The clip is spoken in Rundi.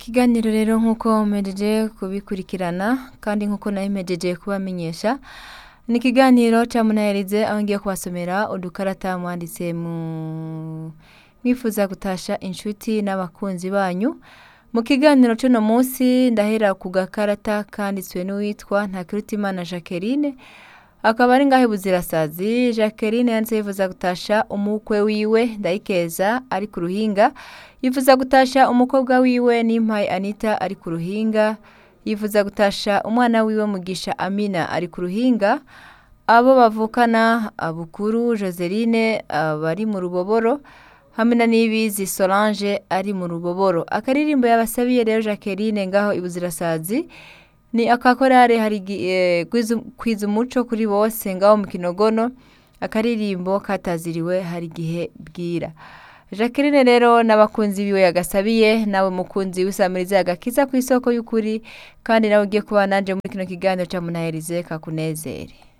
ikiganiro rero nk'uko mpejeje kubikurikirana kandi nk'uko nayo mpejeje kubamenyesha ni ikiganiro ca munaherize aho ngiye kubasomera udukarata mwanditse mu mwifuza gutasha inshuti n'abakunzi banyu mu kiganiro c'uno munsi ndahera ku gakarata kanditswe n'uwitwa ntakirutimana jacqueline akaba ari ngaho buzirasazi jacqueline yanditse yifuza gutasha umukwe wiwe ndayikeza ari ku ruhinga yifuza gutasha umukobwa wiwe n'impaye anita ari ku ruhinga yifuza gutasha umwana wiwe mugisha amina ari ku ruhinga abo bavukana abukuru joseline bari mu ruboboro hamwe na n'ibizi solange ari mu ruboboro akaririmbo yabasabiye rero jacqueline ngaho ibuzirasazi ni akakorare hari kwiza umuco kuri bose ngaho mu kinogono akaririmbo kataziriwe hari igihe bwira jacqueline rero n'abakunzi biwe yagasabiye nawe mukunzi w'isamiriza agakiza ku isoko y'ukuri kandi nawe ugiye kuba nanje muri kino kiganiro cya munaherize kakunezere